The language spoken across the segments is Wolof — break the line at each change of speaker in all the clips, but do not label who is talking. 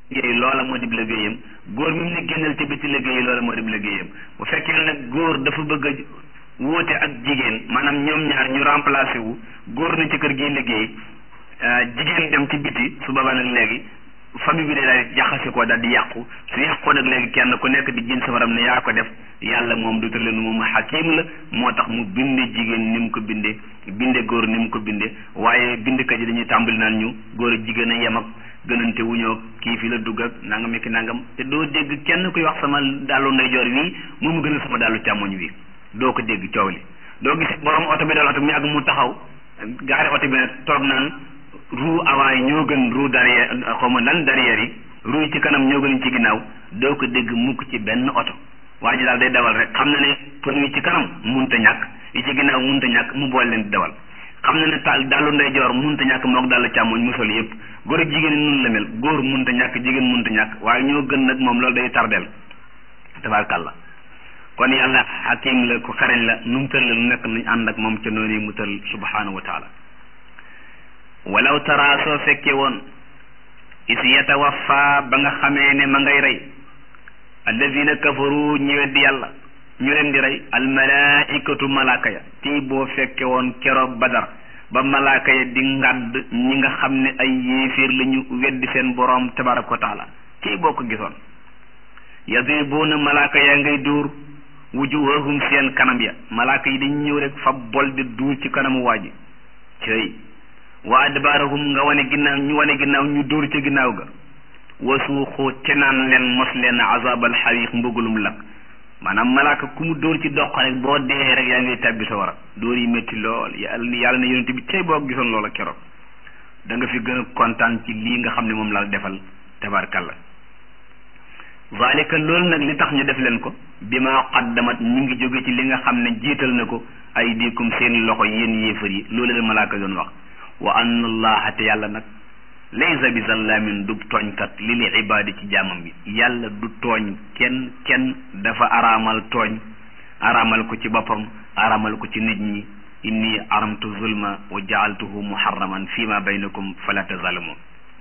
liggéey loola moo dib liggéeyam góor mi mu ne génnal te biti liggéey loola moo dib liggéeyam bu fekkee nag góor dafa bëgg a wóote ak jigéen maanaam ñoom ñaar ñu remplacé wu góor na ci kër gi liggéey jigéen dem ci biti su boobaa nag léegi famille bi de daal jaxase ko daal di yàqu su yàqoo nag léegi kenn ku nekk di jën safaram ne yaa ko def yàlla moom du tëleen moom xakim la moo tax mu binde jigéen ni mu ko binde binde góor ni mu ko binde waaye bindkat yi dañuy tàmbali naan ñu góor ak jigéen a yem ak gënante wuñoo kii fi la dugg ak nangam ak nangam te doo dégg kenn kuy wax sama dàllu ndeyjoor wii moo mu gënal sama dàllu càmmoñ wi doo ko dégg coow li doo gis borom oto bi dal oto mi ak mu taxaw gaari oto bi nag toog naan roue avant yi ñoo gën roue derrière xaw ma lan derrière yi roue yi ci kanam ñoo gën ci ginnaaw doo ko dégg mukk ci benn oto waa ji daal day dawal rek xam na ne pneu yi ci kanam munta ñàkk yi ci ginnaaw munta ñàkk mu boole leen di dawal xam na ne taal dàllu ndeyjoor munta ñàkk mook dàllu càmmoñ mu sol yëpp góor ak jigéen nun la mel góor munta ñàkk jigéen munta ñàkk waaye ñoo gën nag moom loolu day tardeel tabaarkàlla kon yàlla xakim la ku xarañ la nu mu tëral lu nekk nañ ànd ak moom ca noonu mu tëral subhanahu wa taala walaw tara soo fekkee woon is yatawaffa ba nga xamee ne ma ngay rey alladina kafaru ñi weddi yàlla ñu leen di rey almalaikatu malaaka ya tii boo fekke woon keroog badar ba malaaka ya di ngàdd ñi nga xam ne ay yéeféer la ñu weddi seen boroom tabaraka wa taala tii boo ko gisoon yadribuuna malaaka yaa ngay dóor wujuhahum seen kanam ya malaaka yi dañ ñëw rek fa bol di duur ci kanamu waa ji cëy wa adbaarahum nga wane ginnaaw ñu wane ginnaaw ñu dóor ca ginnaaw ga wasuuxu te naan leen mos leen azabal xariq mbugulum lakk maanaam malaaka ku mu dóor ci doq rek boo dee rek yaa ngi tàbbi sa war a dóor yi métti lool yàlla yàlla na yonente bi tey boo gisoon loola keroog da nga fi gën a kontaan ci lii nga xam ne moom la defal tabarkalla zalika loolu nag li tax ñu def leen ko bi ma qaddamat ñu ngi jóge ci li nga xam ne jiital na ko ay diikum seen loxo yéen yéefar yi loolu la malaaka doon wax wa anna allaha te yàlla nag laysa bi zallamin du tooñkat li li ibaadi ci jaamam bi yàlla du tooñ kenn kenn dafa araamal tooñ araamal ko ci boppam araamal ko ci nit ñi inni aramtu zulma wa jaaltuhu muharraman fi ma baynakum fala tazalamu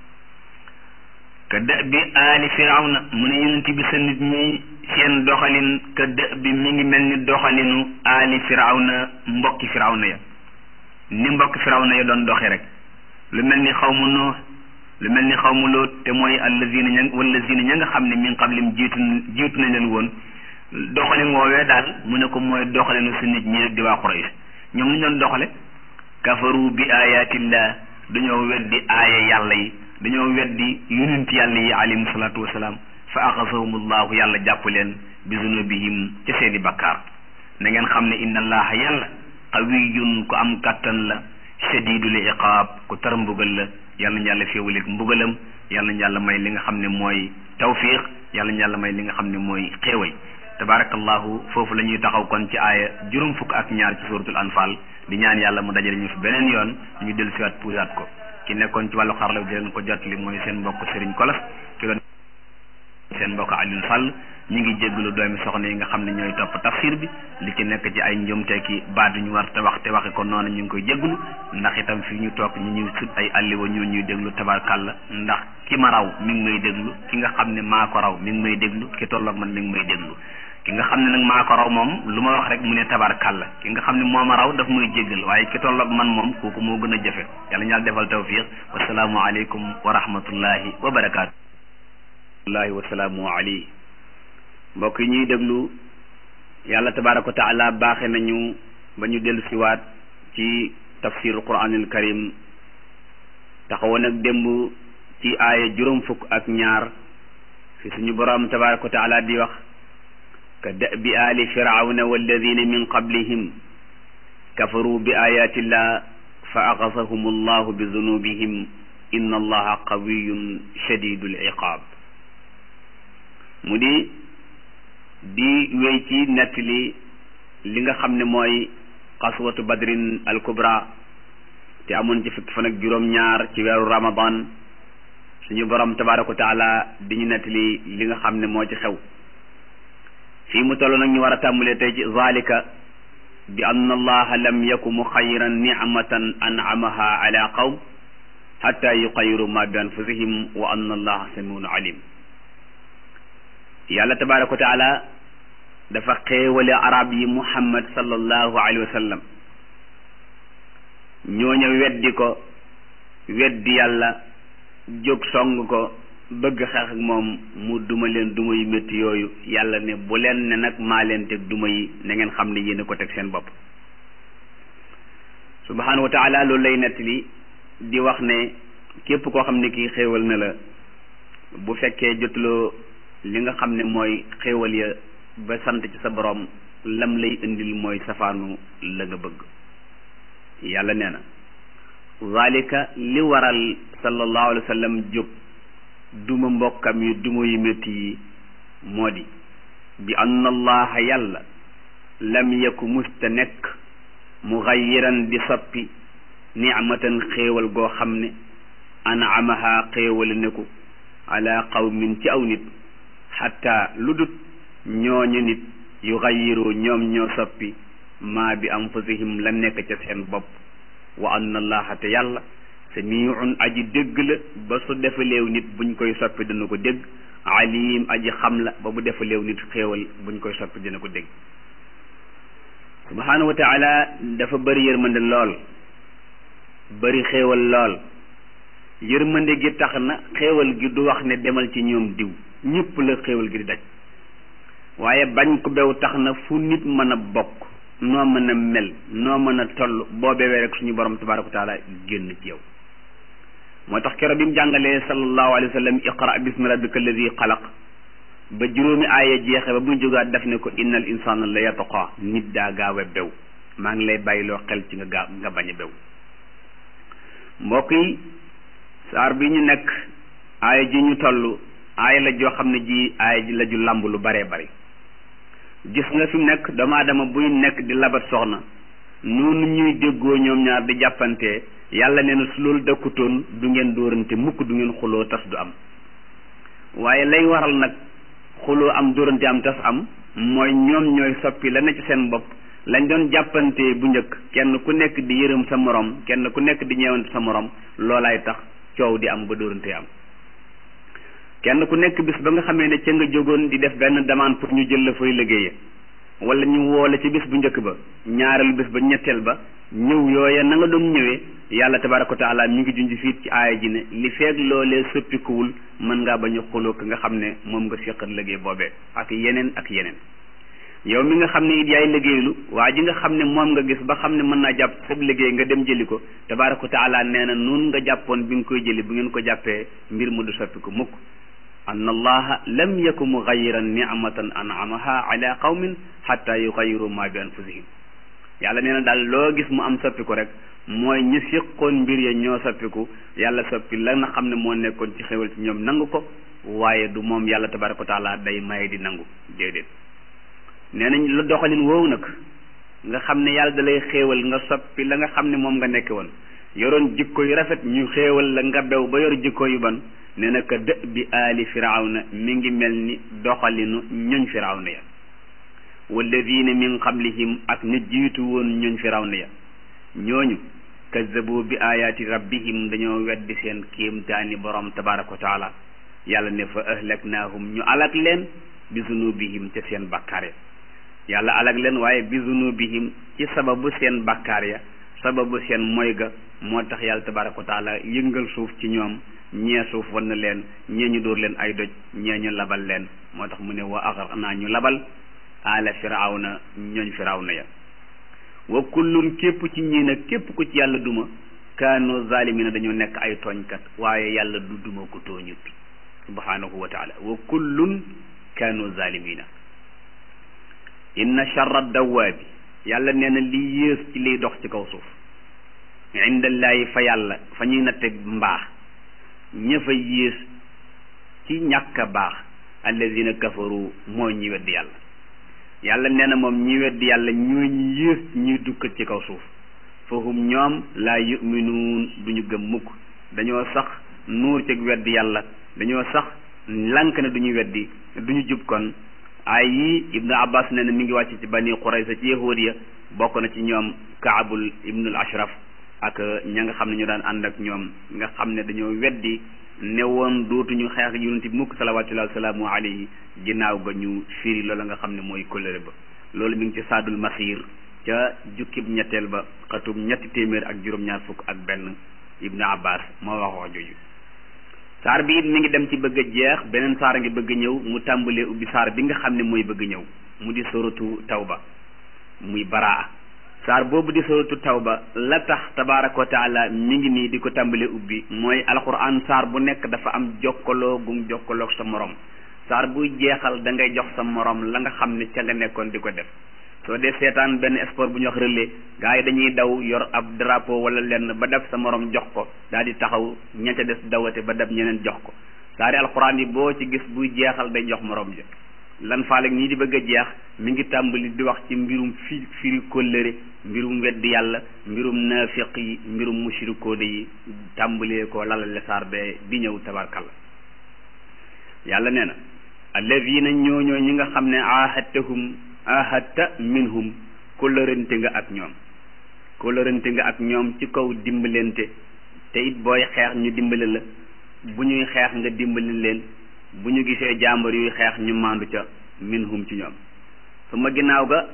ka dë bi aali firawna mu ne yonent bi sa nit ñi seen doxalin ka dë bi mi ngi mel ni doxalinu aali firawna mbokki firawna ya ni mbokki firawna ya doon doxe rek lu mel ni xaw mu noo lu mel ni xaw mu loot te mooy allazina ña wallazina ña nga xam ne min qablim jiitu jiitu nañ leen woon doxalin woowee daal mu ne ko mooy doxalinu sa nit ñi rek di waa Quraysh ñoom lu ñu doon doxale kafaru bi ayatillah dañoo weddi aaya yàlla yi dañoo weddi yonent yàlla yi alayhim salaatu wasalaam fa axasahumullahu yàlla jàpp leen bi zunubihim ca seeni bakkaar na ngeen xam ne inna allaha yàlla qawiyun ku am kattan la shadidul iqaab ku tar mbugal la yàlla na yàlla féewaleeg mbugalam yàlla na yàlla may li nga xam ne mooy tawfiq yàlla na yàlla may li nga xam ne mooy xéewal tabarakallahu foofu la ñuy taxaw kon ci aaya juróom fukk ak ñaar ci suratul anfal di ñaan yàlla mu dajale ñu fi beneen yoon ñu dellu siwaat puusaat ko ki nekkoon ci wàllu xarala di leen ko jotali mooy seen mbokk Serigne Kolas ki doon seen mbokk Alioune Sall ñu ngi jéggalu doomi soxna yi nga xam ne ñooy topp tafsir bi li ci nekk ci ay njumte ki baat ñu war te wax te waxe ko noonu ñu ngi koy jéggalu ndax itam fi ñu toog ñu ñuy sut ay alliwa ñu ñuy déglu tabarkàlla ndax ki ma raw mi ngi may déglu ki nga xam ne maa ko raw mi ngi may déglu ki tolloog man mi ngi may déglu ki nga xam ne nag maa ko raw moom lu ma wax rek mu ne tabarkàlla ki nga xam ne moo ma raw daf muy jéggal waaye ki tolloog man moom kooku moo gën a jafe yàlla ñu yàlla defal tawfiq wasalaamu aleykum wa rahmatullahi wa barakaatu wallahi wasalaamu alayhi mbokk yi ñuy déglu yàlla tabaraka wa taala baaxe nañu ba ñu dellu siwaat ci tafsirul quranil karim taxawoon ak démb ci aaya juróom fukk ak ñaar fi suñu borom tabaraka wa taala di wax ka da'bi aali firawna walladina min qablihim kafaru bi ayatillah fa axasahum allahu bi zunubihim inna allaha qawiyun shadidul iqaab mu di di wéy ci nettali li nga xam ne mooy xaswatu badrin al kubra te amoon ci fukki fan ak juróom-ñaar ci weeru ramadan suñu borom tabaraka wa taala di ñu nettali li nga xam ne moo ci xew fii mu toll nag ñu war a tàmbalee tey ci zalika bi anna allaha lam yaku muxayiran nicmatan an'amaha ala qawm
xatta yuqayiru ma bi anfusihim wa anna allaha samiun alim yàlla tabaraka wa taala dafa xéewale arab yi muhammad sallallahu alayhi wa sallam ñooña weddi ko weddi yàlla jóg song ko bëgg xeex ak moom mu duma leen duma yu métti yooyu yàlla ne bu leen ne nag maa leen teg duma yi na ngeen xam ne yéen a ko teg seen bopp subhanahu wa taala loolu lay nettali di wax ne képp koo xam ne kii xéewal na la bu fekkee jotuloo li nga xam ne mooy xéewal ya ba sant ci sa borom lam lay indil mooy safaanu la nga bëgg yàlla nee na zalika li waral sallallahu alayhi wa sallam jóg duma mbokkam yi duma yu métti yi moo di bi anna allaha yàlla lam yaku musta nekk muxayiran di soppi nicmatan xéewal goo xam ne anamaha xéewale ne ko ala qawmin ci aw nit xatta lu dut ñooñu nit yu xayiru ñoom ñoo soppi maa bi anfusihim la nekk ca seen bopp wa anna allaha te yàlla samiun aji dégg la ba su defaleew nit buñ koy soppi dana ko dégg alim aji xam la ba bu defaleew nit xéewal buñ koy soppi dina ko dégg subhanahu wa taala dafa bëri yërmande lool bëri xéewal lool yërmande gi tax na xéewal gi du wax ne demal ci ñoom diw ñëpp la xéewal gi di daj waaye bañ ko bew tax na fu nit mën a bokk noo mën a mel noo mën a toll boo bewee rek suñu borom tabaraka wa taala génn ci yow moo tax keroog bi mu jàngalee sallallahu alayhi wa sallam iqra bismi rabbika alladi xalaq ba juróomi aaya jeexe ba muy jógaat def ne ko innal insana la yataqa nit daa gaaw a bew maa ngi lay bàyyiloo xel ci nga gaaw nga bañ a bew mbokk yi saar bi ñu nekk aaya ji ñu toll aaya la joo xam ne ji aaya ji la ju làmb lu baree bari gis nga fi mu nekk doomu aadama buy nekk di labat soxna noonu ñuy déggoo ñoom ñaar di jàppante yàlla nee na su loolu dëkkutoon du ngeen dóorante mukk du ngeen xuloo tas du am waaye lay waral nag xuloo am dóorante am tas am mooy ñoom ñooy soppi la ne ci seen bopp lañ doon jàppante bu njëkk kenn ku nekk di yërëm sa morom kenn ku nekk di ñeewante sa morom loolaay tax coow di am ba dóorante am kenn ku nekk bis ba nga xamee ne ca nga jógoon di def benn demande pour ñu jël la fay liggéeye wala ñu woole ci bis bu njëkk ba ñaareelu bis ba ñetteel ba ñëw yooya na nga doon ñëwee yàlla tabaraka wa taala mi ngi junj fii ci aaya ji ne li feeg loolee soppikuwul mën ngaa bañ a xuloo ka nga xam ne moom nga séqal liggéey boobee ak yeneen ak yeneen yow mi nga xam ne it yaay liggéeylu waa ji nga xam ne moom nga gis ba xam ne mën naa jàpp sab liggéey nga dem jëli ko tabaraka wa taala nee na nun nga jàppoon bi nga koy jëli bu ngeen ko jàppee mbir mu du soppiku mukk anna allaha lam yaku mugayiran nicmatan anamaha ala qawmin xatta yugayiru ma bi anfusihim yàlla nee na daal loo gis mu am soppiku rek mooy ñi séqoon mbir ya ñoo soppiku yàlla soppi la nga xam ne moo nekkoon ci xéwal ci ñoom nangu ko waaye du moom yàlla tabaraka wa taala day maye di nangu déedéet nee nañ la doxalin woowu nag nga xam ne yàlla da lay xéewal nga soppi la nga xam ne moom nga nekke woon yoroon jikko yu rafet ñu xéewal la nga bew ba yor jikko yu ban nee na ka dë bi aali firawna mi ngi mel ni doxalinu ñoñ firawna ya walladina min qablihim ak ñu jiitu woon ñoñ firawna ya ñooñu kazzabu bi ayaati rabbihim dañoo weddi seen kéemtaani borom tabaraka wa taala yàlla ne fa ahlaknaahum ñu alak leen bi zunubihim ca seen bakkaar ya yàlla alak leen waaye bi zunubihim ci sababu seen bakkaar ya sababu seen moy ga moo tax yàlla tabaraka wa taala yëngal suuf ci ñoom ñee suuf wan na leen ñee ñu dóor leen ay doj ñee ñu labal leen moo tax mu ne wa axraqnaa ñu labal ala firawna ñooñ firawna ya wa kullun képp ci ñii nag képp ku ci yàlla duma kaanu zalimina dañoo nekk ay tooñkat waaye yàlla du duma ko tooñut subhanahu wa taala wa kullun kaanu zalimina inna charra dawaabi yàlla nee na li yées ci liy dox ci kaw suuf indallaahi fa yàlla fa ñuy natte mbaax ña fa yées ci ñàkk a baax allazina kafaru mooy ñi weddi yàlla yàlla nee na moom ñi weddi yàlla ñooy ñi yées ñuy dukkat ci kaw suuf fahum ñoom laa yuminuun duñu gëm mukk dañoo sax nuur ci weddi yàlla dañoo sax lànk ne duñu weddi duñu jub kon ay yi ibnu abbas nee na mi ngi wàcc ci bani qurayza ci yahudiya bokk na ci ñoom kaabul ibnul ashraf ak ña nga xam ne ñu daan ànd ak ñoom nga xam ne dañoo weddi ne woon dootuñu xeex yonent bi mukk salawaatullahi wasalaamu alayhi ginnaaw ga ñu firi loola nga xam ne mooy kóllëre ba loolu mi ngi ci saadul masir ca jukkib ñetteel ba xatum ñetti téeméer ak juróom-ñaar fukk ak benn ibnu abbas moo wax wax jooju saar bi it mi ngi dem ci bëgg a jeex beneen saar a ngi bëgg a ñëw mu tàmbalee ubbi saar bi nga xam ne mooy bëgg ñëw mu di suratu tawba muy baraa saar boobu di suratu tawba la tax tabaraka wa taala mi ngi nii di ko tàmbalee ubbi mooy alquran saar bu nekk dafa am jokkaloo gum jokkaloog sa morom saar buy jeexal da ngay jox sa morom la nga xam ne ca nga nekkoon di ko def soo dee seetaan benn sport bu ñu wax relais gars yi dañuy daw yor ab drapeau wala lenn ba def sa morom jox ko daal di taxaw ña ca des dawate ba def ñeneen jox ko saari alxuraan yi boo ci gis buy jeexal day jox morom ja lan faale ñii di bëgg a jeex mi ngi tàmbali di wax ci mbirum fi firi kóllëre mbirum weddi yàlla mbirum naafiq yi mbirum mushrikoone yi tàmbalee ko lalale saar be di ñëw tabarkalla yàlla nee na alladina ñooñoo ñi nga xam ne ahadtahum ahadta minhum kóllërante nga ak ñoom kóllërante nga ak ñoom ci kaw dimbalante te it booy xeex ñu dimbali la bu ñuy xeex nga dimbali leen bu ñu gisee jàmbar yuy xeex ñu maandu ca minhum ci ñoom su ma ginnaaw ga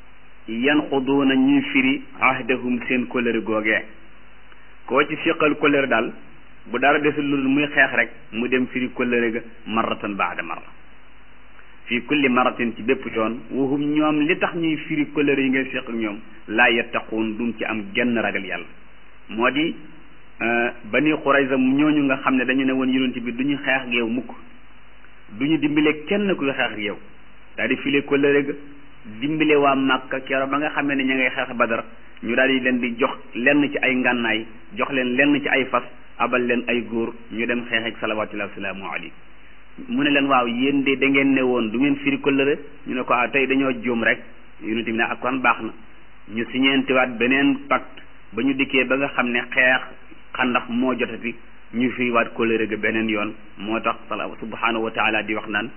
yan xuduuna ñuy firi ahdahum seen kóllëre googee koo ci siqal kóllëre daal bu dara desul lu muy xeex rek mu dem firi kóllëre ga marratan baada marra fii kulli maratin ci bépp yoon waxum ñoom li tax ñuy firi kóllëre yi ngay séq ak ñoom laa yattaquun dum ci am genn ragal yàlla moo di bani Qurayza ñooñu nga xam ne dañu ne woon yonent bi du ñu xeex ak yow mukk du ñu dimbale kenn kuy xeex ak yow daal di file kóllëre ga dimbale waa Màkka keroog ba nga xamee ne ña ngay xeex Badar ñu daal di leen di jox lenn ci ay ngànnaay jox leen lenn ci ay fas abal leen ay góor ñu dem xeex ak salawaatullahi wa salaamu alayhi mu ne leen waaw yéen de da ngeen ne woon du ngeen firi kóllëre ñu ne ko ah tey dañoo juum rek yonent bi ne ak kon baax na ñu siñeentiwaat beneen pacte ba ñu dikkee ba nga xam ne xeex xandax moo jotati ñu firiwaat kóllëre ga beneen yoon moo tax sala subhanahu wa taala di wax naan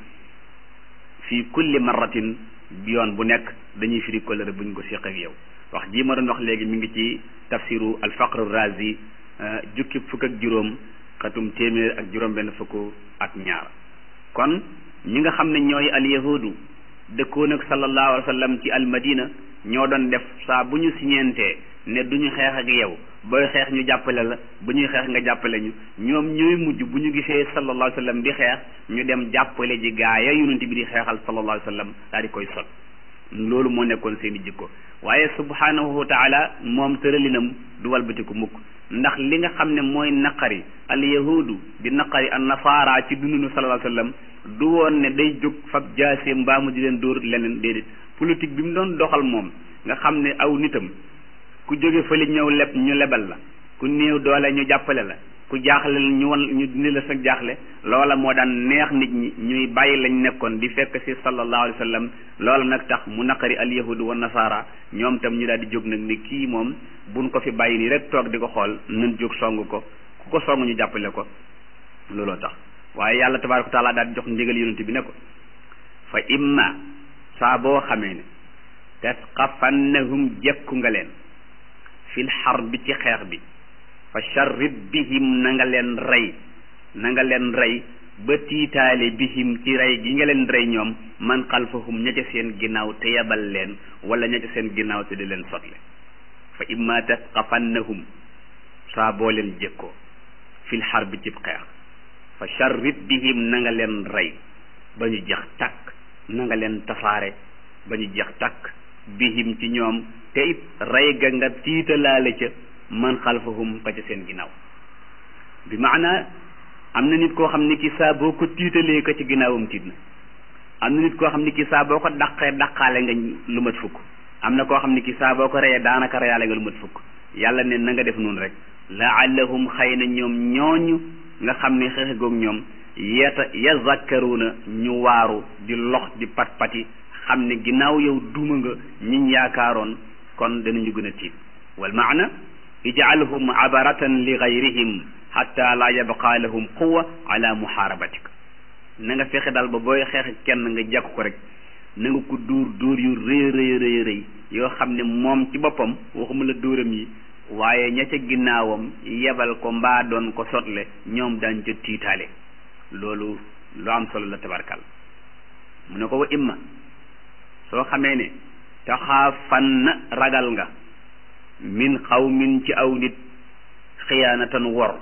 fii kulli marratin yoon bu nekk dañuy firi kóllëre bu ñu ko séq ak yow wax jii ma doon wax léegi mi ngi ci tafsiru al faqr razi jukki fukk ak juróom xatum téeméer ak juróom benn fukk ak ñaar kon ñi nga xam ne ñooy al yahudu dëkkoon ak sallallahu alayhi wa sallam ci al madina ñoo doon def saa bu ñu siñeentee ne du ñu xeex ak yow booy xeex ñu jàppale la bu ñuy xeex nga jàppale ñu ñoom ñooy mujj bu ñu gisee sallallahu alayhi wa sallam di xeex ñu dem jàppale ji gaaya yonent bi di xeexal sallallahu alayhi wa sallam daal di koy sot loolu moo nekkoon seen i jikko waaye subhanahu wa taala moom tëralinam du walbatiku mukk ndax li nga xam ne mooy naqari al yahudu di naqari an nasaara ci dundunu sallallahu alayhi wa sallam du woon ne day jóg fab jaasee mbaamu di leen dóor leneen déedéet politique bi mu doon doxal moom nga xam ne aw nitam ku jóge fële ñëw leb ñu lebal la ku néew doole ñu jàppale la ku jaaxle ñu wan ñu dindi la sa jaaxle loola moo daan neex nit ñi ñuy bàyyi lañ nekkoon di fekk ci sallallahu alayhi wa sallam loola nag tax mu naqari al yahudu wa nasaara ñoom tam ñu daal di jóg nag ni kii moom buñ ko fi bàyyi nii rek toog di ko xool nañ jóg song ko ku ko song ñu jàppale ko looloo tax waaye yàlla tabaaraka wa taala daal di jox ndigal yonent bi ne ko fa imma saa boo xamee ne tasqafannahum jekku nga leen fil xarbi ci xeex bi fa charrib bihim na nga leen rey na nga leen rey ba tiitaale bihim ci rey gi nga leen rey ñoom man xalfahum ña ca seen ginnaaw te yebal leen wala ña ca seen ginnaaw te di leen sotle fa imma tasqafannahum saa boo leen jëkkoo fil xarbi cib xeex fa charrib bihim na nga leen rey ba ñu jeex takk na nga leen tasaare ba ñu jeex takk bihim ci ñoom te it rey ga nga tiitalaale ca man xalfahum ka ca seen ginnaaw bi maana am na nit koo xam ne ki saa boo ko tiitalee ka ci ginnaawam tiit na am na nit koo xam ne ki saa boo ko daqee daqaale nga lu mat fukk am na koo xam ne ki saa boo ko reyee daanaka reyaale nga lu mat fukk yàlla ne na nga def noonu rek laallahum xëy na ñoom ñooñu nga xam ne xeexe goog ñoom yeta yazakkaruna ñu waaru di lox di pat pati xam ne ginnaaw yow duma nga ñiñ yaakaaroon kon danañu gën a tiit wal maana ij'alhum abaratan li gayrihim xatta la yabqa lahum quwa ala muxaarabatik na nga fexe daal ba booy xeex kenn nga jàkk ko rek na nga ko dóor dóor yu rëy rëy rëy rëy yoo xam ne moom ci boppam waxuma la dóoram yi waaye ña ca ginnaawam yebal ko mbaa doon ko sotle ñoom dañ ca tiitaale loolu lu am solo la tabarkal mu ne ko wa imma soo xamee ne taxaafan na ragal nga min xawmin ci aw nit xiyaanatan wor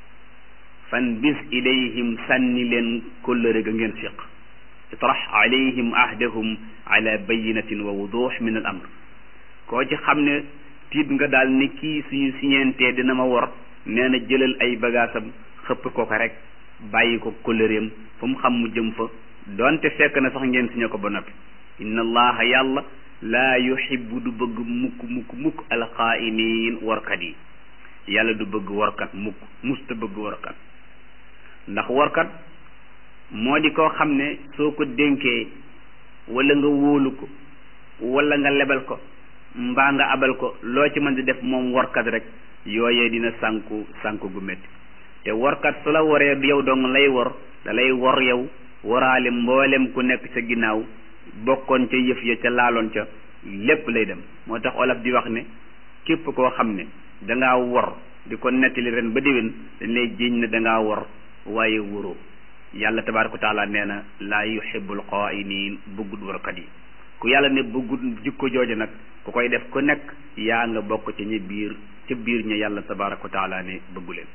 fan bis ilayhim sànni leen kóllëre ga ngeen séq itrax alayhim ahdahum ala bayinatin wa wudux min al amr koo ci xam ne tiit nga daal ni kii suñu siñeentee dina ma wor nee na jëlal ay bagaasam xëpp ko ko rek bàyyi ko kóllëreem fu mu xam mu jëm fa doonte fekk na sax ngeen siñe ko ba noppi inna allaha yàlla laa yuhibbu du bëgg mukk mukk mukk alxaa'iniin warkat yi yàlla du bëgg warkat mukk musta bëgg warkat ndax warkat moo di koo xam ne soo ko dénkee wala nga wóolu ko wala nga lebal ko mbaa nga abal ko loo ci mën di def moom warkat rek yooyee dina sànku sànku gu métti te warkat su la waree yow dong lay wor da lay wor yow waraale mboolem ku nekk sa ginnaaw bokkoon ca yëf ya ca laaloon ca lépp lay dem moo tax olaf di wax ne képp koo xam ne dangaa wor di ko nettali ren ba déwén dañ lay jiiñ ne dangaa wor waaye wóoroo yàlla tabaaraka wa taala nee na laa yuhibbul xaa'iniin bëggut warkat yi ku yàlla ne bëggut jikko jooju nag ku koy def ku nekk yaa nga bokk ca ñi biir ca biir ña yàlla tabaaraka wa taala ne bëggu leen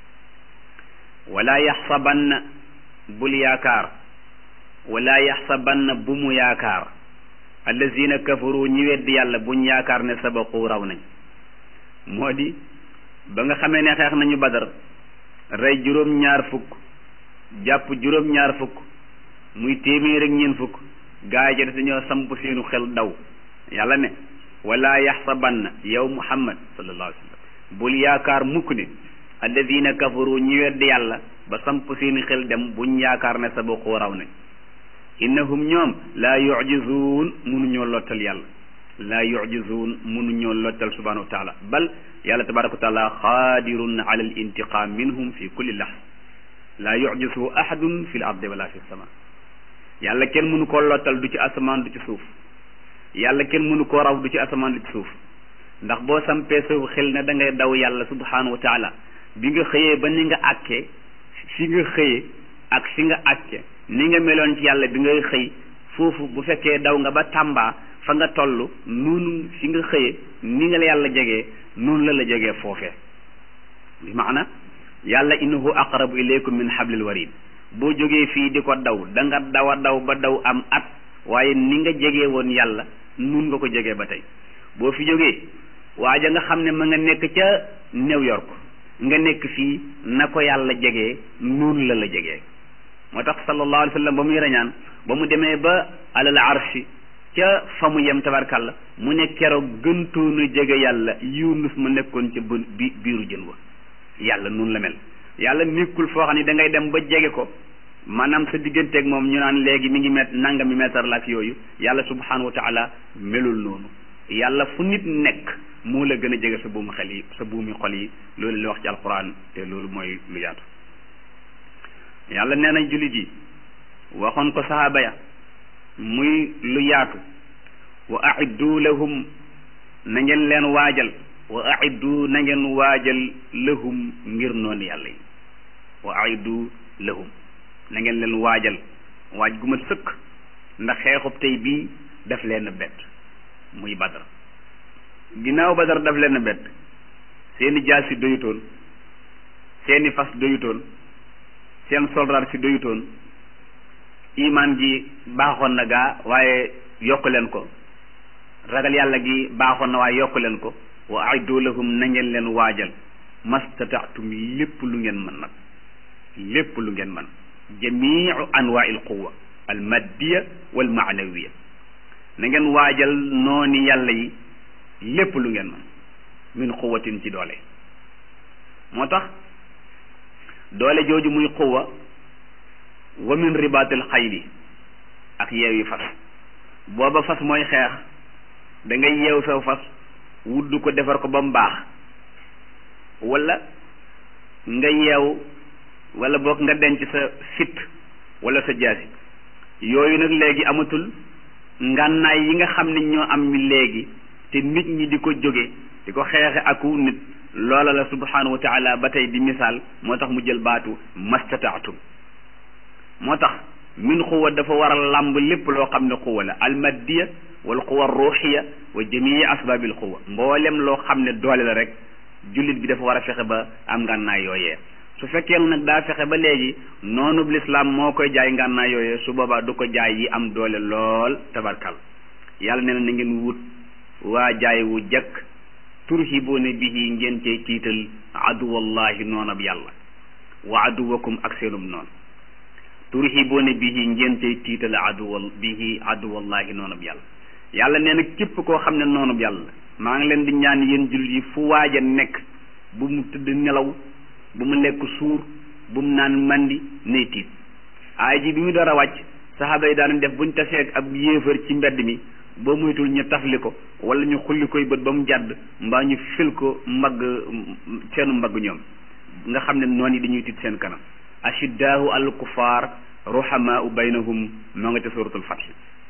wala yaxsabanna bul yaakaar wala yaxsabanna bu mu yaakaar allazina kafaru ñi weddi yàlla buñ yaakaar ne sabaqu raw nañ moo di ba nga xamee ne xeex nañu badar rey juróom-ñaar fukk jàpp juróom-ñaar fukk muy téeméer ak ñeent fukk gaa yi ca dañoo samp seenu xel daw yàlla ne wala yaxsabanna yow muhammad sallallahu alayhi wa sallam bul yaakaar mukk ne alladina kafaru ñi weddi yàlla ba samp seeni xel dem buñ yaakaar ne sabaqu raw nañ innahum ñoom laa yujizuun munuñoo lottal yàlla laa yujizuun munuñoo lottal subhanahu wa taala bal yàlla tabaraka wa taala xaadirun ala al intiqam minhum fi kulli lahza laa yujizuhu ahadun fi l ardi wala fi sama yàlla kenn mënu koo lottal du ci asamaan du ci suuf yàlla kenn mënu koo raw du ci asamaan du ci suuf ndax boo sampee sa xel ne da ngay daw yàlla subhanahu wa taala bi nga xëyee ba ni nga àkkee fi nga xëyee ak fi nga àkke ni nga meloon ci yàlla bi ngay xëy foofu bu fekkee daw nga ba tàmbaa fa nga toll noonu fi nga xëyee ni nga la yàlla jegee noonu la la jegee foofee bi maana yàlla innahu aqrabu ilaykum min hablil warid boo jógee fii di ko daw da nga daw a daw ba daw am at waaye ni nga jegee woon yàlla nun nga ko jegee ba tey boo fi jógee waaja nga xam ne ma nga nekk ca New York nga nekk fii na ko yàlla jegee noonu la la jegee moo tax sallallahu alayhi wa sallam ba muy rañaan ba mu demee ba alal arshi ca fa mu yem tabarkàlla mu ne keroog gëntoonu jege yàlla yunus ma nekkoon ca bën bi biiru jën wa yàlla noonu la mel yàlla nekkul foo xam ne da ngay dem ba jege ko maanaam sa digganteeg moom ñu naan léegi mi ngi met nanga mi meetar la ak yooyu yàlla subhanahu wa taala melul noonu yàlla fu nit nekk moo la gën a jege sa buumu xel yi sa buumi xol yi loolu la wax ci alquran te loolu mooy lu yaatu yàlla nee na jullit yi waxoon ko sahaaba ya muy lu yaatu wa aiddu lahum na ngeen leen waajal wa aiddu na ngeen waajal lahum ngir noonu yàlla yi wa aiddu lahum na ngeen leen waajal waaj gu ma sëkk ndax xeexub tey bii daf leen bett muy badar ginnaaw badar daf leen bett seeni jaas si doyutoon seeni fas doyutoon seen soldaar si doyutoon imaan gi baaxoon na gaa waaye yokk leen ko ragal yàlla gi baaxoon na waaye yokk leen ko wa aiddu lahum na ngeen leen waajal mastataatum lépp lu ngeen mën nag lépp lu ngeen mën jamiu anwaa il quwa al maddiya wal maanawiya na ngeen waajal nooni yàlla yi lépp lu ngeen mën min quwatin ci doole moo tax doole jooju muy quwa wa min ribaatil xayli ak yeewi fas booba fas mooy xeex da ngay yeew saw fas wudd ko defar ko ba mu baax wala nga yeew wala boog nga denc sa fit wala sa jaasi yooyu nag léegi amatul ngànnaay yi nga xam ne ñoo am mi léegi te nit ñi di ko jóge di ko xeexe aku nit loola la subhanahu wa taala ba tey di misaal moo tax mu jël baatu mastataatum moo tax min xuwa dafa war a làmb lépp loo xam ne xuwa la almaddiya wal xuwa ruuxiya wa jamii asbaabil xuwa mboolem loo xam ne doole la rek jullit bi dafa war a fexe ba am ngànnaay yooyee su fekkee nag daa fexe ba léegi noonu lislaam moo koy jaay ngànnaay yooyee su boobaa du ko jaay yi am doole lool tabarkal yàlla nee na na ngeen wut waa jaay wu jëkk turhibuuna bihi ngeen cay tiital aduwallahi noonab yàlla wa aduwakum ak seenum noonu turhibuuna bihi ngeen cay tiital aduwal bihi aduwallahi noonab yàlla yàlla nee na képp koo xam ne noonub yàlla maa ngi leen di ñaan yéen jullit yi fu waaj a nekk bu mu tëdd nelaw bu mu lekk suur bu mu naan mandi nay tiit aay ji bi mu door a wàcc saxaaba yi daanañ def buñ taseeg ab yéefar ci mbedd mi boo moytul ñu tafli ko wala ñu xulli koy bët ba mu jàdd mbaa ñu fil ko mbagg seenu mbagg ñoom nga xam ne noon yi dañuy tiit seen kanam ashiddaahu al kufaar ruhamaau baynahum moo nga ca suratul fath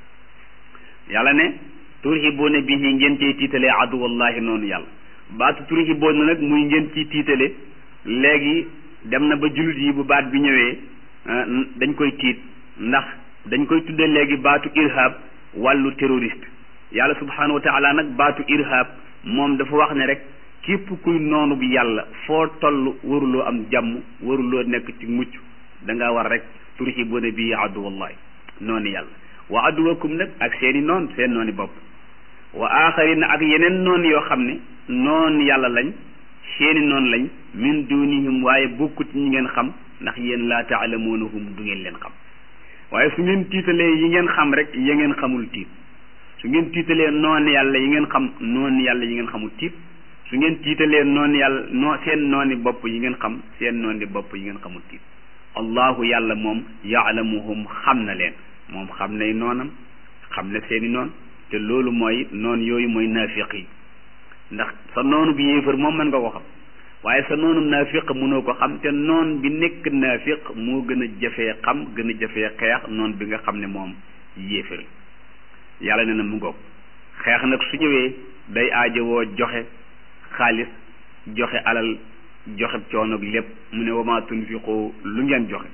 yàlla ne turhibuuna bihi ngeen ciy tiitalee aduwallahi noonu yàlla baatu turhibuuna nag muy ngeen ciy tiitale léegi dem na ba jullit yi bu baat bi ñëwee dañ koy tiit ndax dañ koy tuddee léegi baatu irhab wàllu terroriste yàlla subhanahu wa taala nag baatu irhab moom dafa wax ne rek képp kuy noonu bi yàlla foo toll waruloo am jàmm waruloo nekk ci mucc da ngaa war rek turhibuuna bihi aduwallahi noonu yàlla wa aduwakum nag ak seeni noon seen nooni bopp wa aaxarina ak yeneen noon yoo xam ne noon yàlla lañ seeni noon lañ min dunihim waaye bokkut ñi ngeen xam ndax yéen laa taalamuunahum du ngeen leen xam waaye su ngeen tiitalee yi ngeen xam rek ya ngeen xamul tiit su ngeen tiitalee noon yàlla yi ngeen xam noon yàlla yi ngeen xamul tiit su ngeen tiitalee noon yàlla noo seen nooni bopp yi ngeen xam seen nooni bopp yi ngeen xamul tiit allahu yàlla moom yaalamuhum xam na leen moom xam nay noonam xam na seeni noon te loolu mooy noon yooyu mooy naafiq yi ndax sa noonu bi yéefar moom mën nga ko xam waaye sa noonu naafiq mënoo ko xam te noon bi nekk naafiq moo gën a jafee xam gën a jafee xeex noon bi nga xam ne moom yéefar yàlla ne na mu ngoog xeex nag su ñëwee day aajowoo joxe xaalis joxe alal joxe coono lépp mu ne wama tunfiqu lu ngeen joxe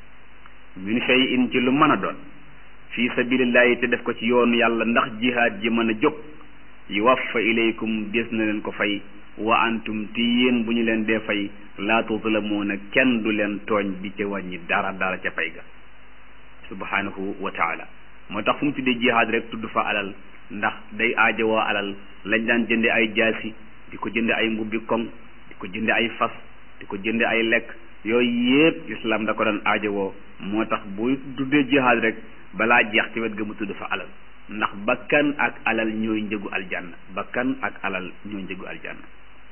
min shay'in ci lu mën a doon fi sabilillahi te def ko ci yoonu yàlla ndax jihaad ji mën a jóg yuwaffa ilaykum des na leen ko fay wa antum ti yéen bu ñu leen dee fay laa tuzlamuuna kenn du leen tooñ di ca wàññi dara dara ca fay ga subhanahu wa taala moo tax fu mu tuddee jihaad rek tudd fa alal ndax day aajowoo alal lañ daan jënde ay jaasi di ko jënde ay mbubbi koŋ di ko jënde ay fas di ko jënde ay lekk yooyu yépp islam da ko doon aajowoo moo tax bu tuddee jihaad rek balaa jeex ci wet ga mu tudd fa alal ndax bakkan ak alal ñooy njëgu aljanna bakkan ak alal ñooy njëgu aljanna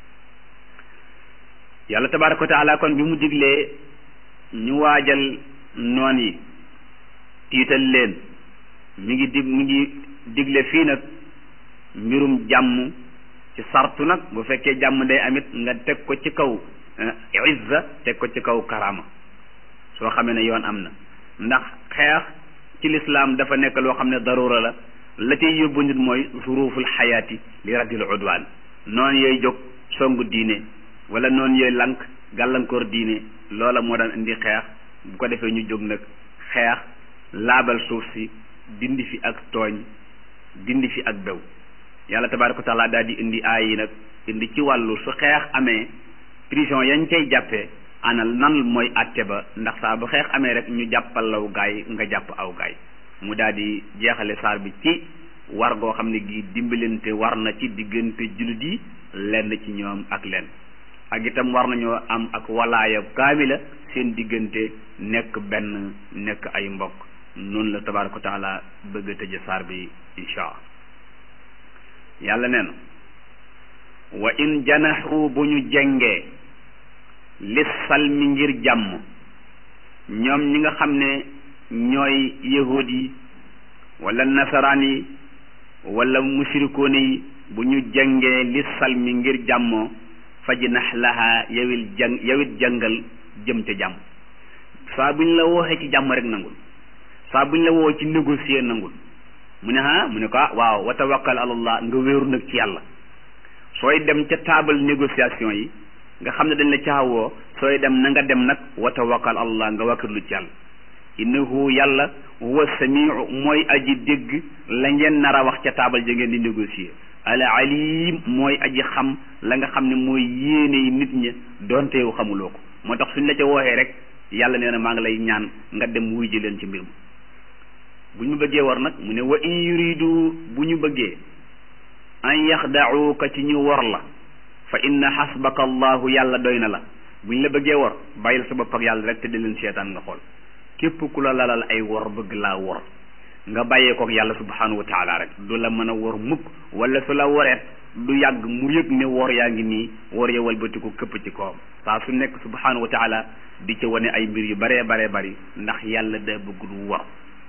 yàlla tabaraka wa taala kon bi mu diglee ñu waajal noon yi tiital leen mi ngi dig mi ngi digle fii nag mbirum jàmm ci sartu nag bu fekkee jàmm day amit nga teg ko ci kaw izza teg ko ci kaw karama soo xamee ne yoon am na ndax xeex ci lislaam dafa nekk loo xam ne darura la la cay yóbbu nit mooy zuruful xayaati li raddil udwaan noonu yooyu jóg songu diine wala noonu yooyu lank gàllankoor diine loola moo daan indi xeex bu ko defee ñu jóg nag xeex laabal suuf si dindi fi ak tooñ dindi fi ak bew yàlla tabaaraka wa taala daal di indi aay yi nag indi ci wàllu su xeex amee prison yañ cay jàppee anal nan mooy àtte ba ndax saa bu xeex amee rek ñu jàppal law gaay nga jàpp aw gaay mu daal di jeexale saar bi ci war goo xam ne gi dimbalante war na ci diggante jullit yi lenn ci ñoom ak lenn ak itam war nañoo am ak walaaya kaamila seen diggante nekk benn nekk ay mbokk noonu la tabaaraka wa taala bëgg a tëje saar bi insha allah yàlla nee na wa in janaxu bu ñu jengee lis salmi ngir jàmm ñoom ñi nga xam ne ñooy yahud yi wala nasaraan yi wala mushrikoone yi bu ñu jengee lis salmi ngir jàmmoo fajnax laha yawil jàng yawit jàngal jëm ca jàmm saa buñ la wooxee ci jàmm rek nangul saa buñ la woo ci négocier nangul mu ne ah mu ne ko ah waaw wa tawakkal alallah nga wéeru nag ci yàlla sooy dem ca table négociation yi nga xam ne dañ la caawoo sooy dem na nga dem nag wa tawakkal allah nga wakkirlu ci yàlla innahu yàlla huwa samiu mooy aji dégg la ngeen nar a wax ca taabal ja ngeen di négocier al alim mooy aji xam la nga xam ne mooy yéene nit ñi donte yow xamuloo ko moo tax suñ la ca wooxee rek yàlla nee na maa ngi lay ñaan nga dem wuy ji leen ci mbir ma bu ñu bëggee war nag mu ne wa in yuridu bu ñu bëggee an yaxda'uuka ci ñu wor la fa inna xasbaka allahu yàlla doy na la bu ñu la bëggee wor bàyyil sa bopp ak yàlla rek te di leen seetaan nga xool képp ku la lalal ay wor bëgg laa wor nga bàyyee kook yàlla subhanahu wa taala rek du la mën a wor mukk wala su la woreet du yàgg mu yëg ne wor yaa ngi nii wor ya walbatiku këpp ci kawam saa su nekk subhanahu wa taala di ca wane ay mbir yu baree baree bari ndax yàlla da bëgg du wor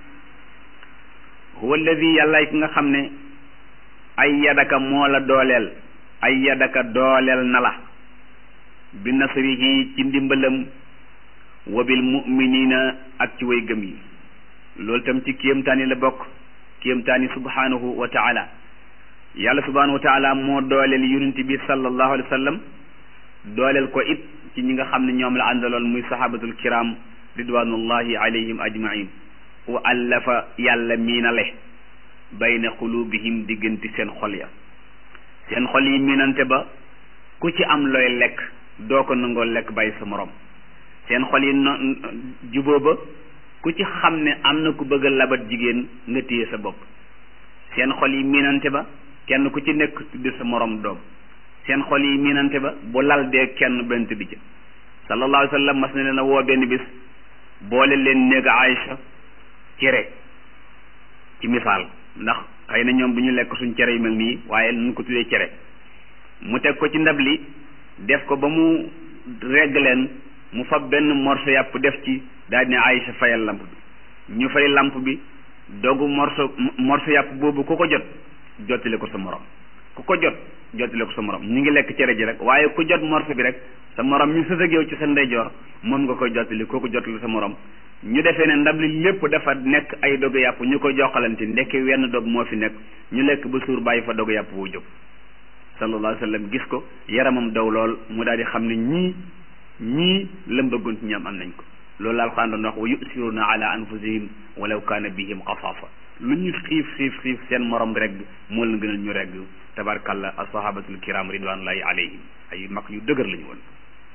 huwa alladi yàlla ki nga xam ne ay yadaka moo la dooleel ay yadaka dooleel na la bi nasrihi ci ndimbalam wa bil muminina ak ci way gëm yi loolu tam ci kéemtaani la bokk kéemtaani subhanahu wa taala yàlla subhanahu wa taala moo dooleel yonent bi sallallahu alayhi wa sallam dooleel ko it ci ñi nga xam ne ñoom la àndaloon muy sahabatul kiram ridwanullahi alayhim ajmain wa allafa yàlla miinale bayna qulubihim diggante seen xol ya seen xol yi miinante ba ku ci am looy lekk doo ko nangoo lekk bàyyi sa morom seen xol yi no juboo ba ku ci xam ne am na ku bëgg a labat jigéen nga téye sa bopp seen xol yi miinante ba kenn ku ci nekk tudde sa morom doom seen xol yi miinante ba bu lal dee kenn benn tëdd ca sallallahu alayhi wa sallam mas na leen a woo benn bis boole leen néeg Aïcha cere ci misaal ndax xëy na ñoom du ñu lekk suñ cere yu mel nii waaye nu ko tuddee cere mu teg ko ci ndab li def ko ba mu regg leen mu fab benn morceau yàpp def ci daal ne Aïcha fayal lamp bi ñu fay lamp bi dogu morceau morceau yàpp boobu ku ko jot jottali ko sa morom ku ko jot jottali ko sa morom ñu ngi lekk cere ji rek waaye ku jot morceau bi rek sa morom ñu sës ak yow ci sa ndeyjoor moom nga koy jottali koo ko jottali sa morom ñu defee ne ndab li lépp dafa nekk ay dogu yàpp ñu ko jokkalante ndekki wenn dog moo fi nekk ñu lekk ba suur bàyyi fa dogu yàpp woo jóg sallallahu alayhi wa sallam gis ko yaramam daw lool mu daal di xam ne ñii ñii lam bëggoon ci ñoom am nañ ko loolu la alxuraan doon wax wa yusiruna ala anfusihim walaw kaana bihim xasaasa lu ñu xiif xiif xiif seen morom rek moo leen gënal ñu regg tabarkalla ashabatul kiram ridwanullahi alayhim ay mag yu dëgër lañu woon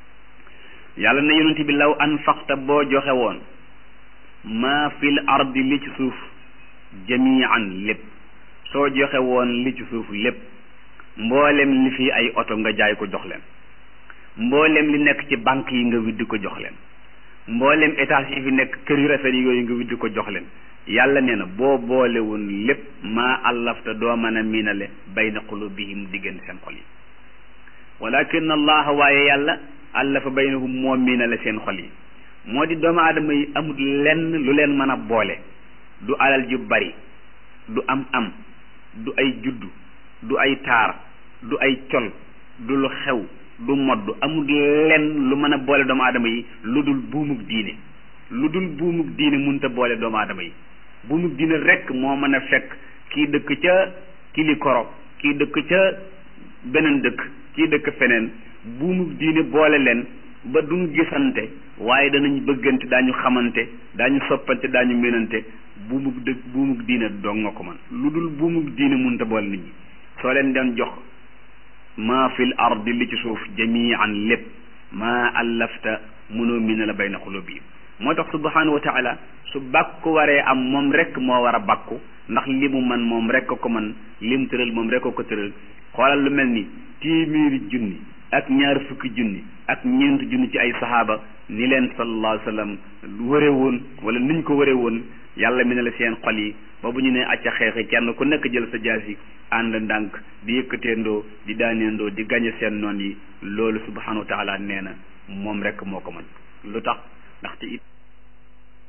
yàlla na yonent bi law anfaqta boo joxe woon maa fil ardi li ci suuf jamian lépp soo joxe woon li ci suuf lépp mboolem li fi ay oto nga jaay ko jox leen mboolem li nekk ci banque yi nga widdi ko jox leen mboolem étage yi fi nekk kër yu rafet yi yooyu nga widdi ko jox leen yàlla nee na boo boole woon lépp maa allafta doo mën a miinale bayna qulubihim diggante seen xol yi walakin allah waaye yàlla allafa baynahum moo miinale seen xol yi moo di doomu aadama yi amul lenn lu leen mën a boole du alal ju bari du am am du ay juddu du ay taar du ay col du lu xew du modd amul lenn lu mën a boole doomu aadama yi lu dul buumug diine lu dul buumug diine munta boole doomu aadama yi buumug diine rekk moo mën a fekk kii dëkk ca Kilikoro kii dëkk ca beneen dëkk kii dëkk feneen buumug diine boole leen ba duñ gisante waaye danañ bëggante daañu xamante daañu soppante daañu ménante buumug dëkk buumug diine dong nga ko man lu dul buumug diine munta boole nit ñi soo leen doon jox maa fil ardi li ci suuf jamian lépp maa allafta mënoo mi ne la bayna xulubihim moo tax subhanahu wa taala su bàkku waree am moom rek moo war a bàkku ndax li mu man moom rek ko man li mu tëral moom rek ko tëral xoolal lu mel ni téeméeri junni ak ñaar fukki junni ak ñeent junni ci ay sahaaba ni leen sallallahu alayhi wa sallam wëre woon wala niñ ko wëre woon yàlla mi ne la seen xol yi ba bu ñu ne acca xeexi kenn ku nekk jël sa jaasi ànd ndànk di yëkkateendoo di daaneendoo di gañe seen noon yi loolu subhanahu wa taala nee na moom rek moo ko mën lu tax ndaxte it